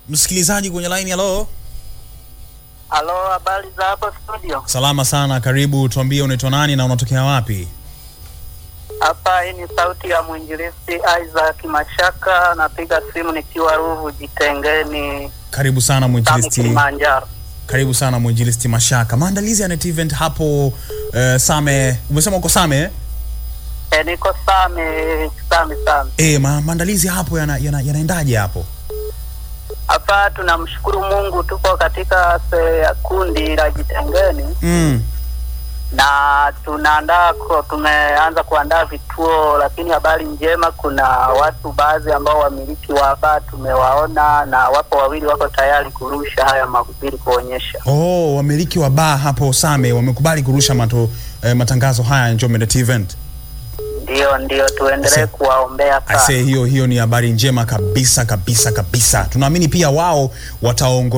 msikilizaji kwenye line. Halo, Halo, habari za hapo studio? salama sana, karibu. Tuambie unaitwa nani na unatokea wapi? Hapa hii ni sauti ya mwinjilisti Isaac Mashaka, napiga simu nikiwa Ruvu Jitengeni, Karibu sana Same mwinjilisti, Kilimanjaro. karibu sana mwinjilisti Mashaka. Maandalizi ya net event hapo eh, Same, umesema uko Same eh? E, niko Same Same Same. Eh, ma, maandalizi hapo yana, yana, yanaendaje hapo? Hapa tunamshukuru Mungu, tuko katika se, kundi la Jitengeni Mm. na tunaandaa ko- tumeanza kuandaa vituo, lakini habari njema, kuna watu baadhi ambao wamiliki wa baa tumewaona, na wapo wawili wako tayari kurusha haya mahubiri kuonyesha Oh, wamiliki wa baa hapo Same wamekubali kurusha mato, eh, matangazo haya Njombe net event. Ndio, ndio, tuendelee Ase- kuwaombea sana. Ase, hiyo hiyo ni habari njema kabisa kabisa kabisa. Tunaamini pia wao wataongo